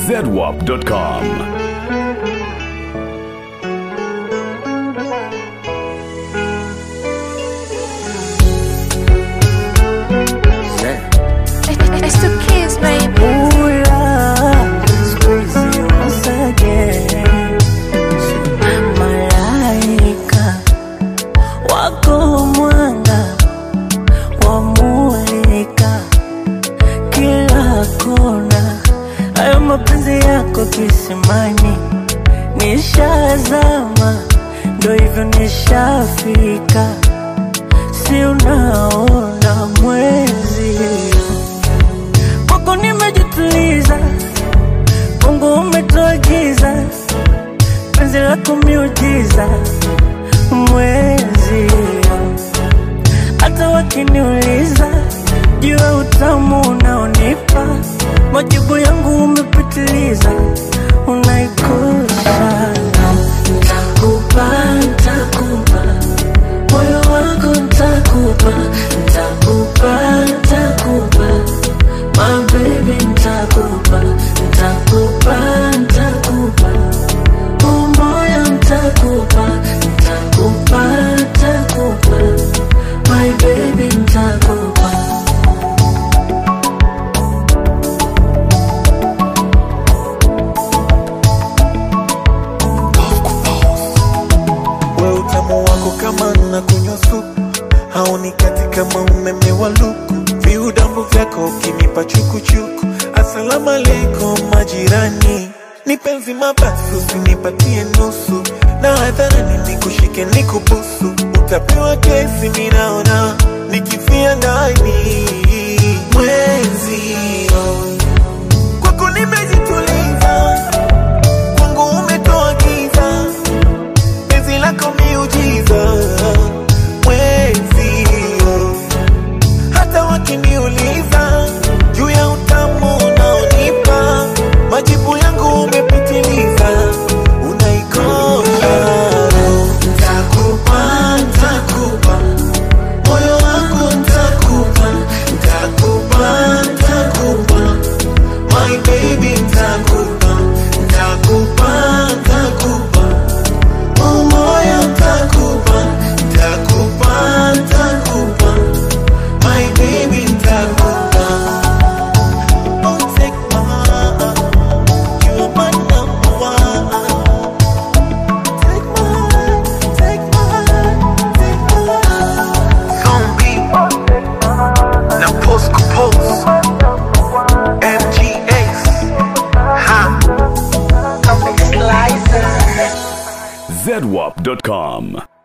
zedwap.com. It's the kids, baby. Malaika wako mwanga wamulika kila kona, hayo mapenzi yako kisimani, nishazama, ndo hivyo nishafika, si unaona mwezi kwako nimejituliza, Mungu umetuagiza penzi lako miujiza, mwezi hata wakiniuliza juu ya utamu unaonipa, majibu yangu umepitiliza, unaikosa ntakupa, ntakupa moyo wako ntakupa, ntakupa, ntakupa my baby ntakupa, ntakupa, ntakupa umoya ntakupa, ntakupa, ntakupa my baby ntakupa we utamu wako kama na kunywa supu haunikati kama umeme wa luku viudambu vyako ukinipa chukuchuku asalamu alaikum majirani ni penzi mabasi usinipatie nusu na hadharani nikushike nikubusu utapewa kesi minaona nikifia ndani mwezi oh. kwako nimejituliza kwangu umetoa giza penzi lako miujiza mwezi oh. hata wakiniuliza juu ya utamu unaonipa majibu yangu umepitiliza unaikosha ntakupa ntakupa moyo wako ntakupa ntakupa ntakupa my baby ntakupa ntakupa ntakupa umoya ntakupa ntakupa ntakupa my baby ntakupa Oh, take my heart. You are my number one. Take my heart, take my heart, take my heart. Zombie. Na Post Compose. MGAs. Ha. zedwap.com.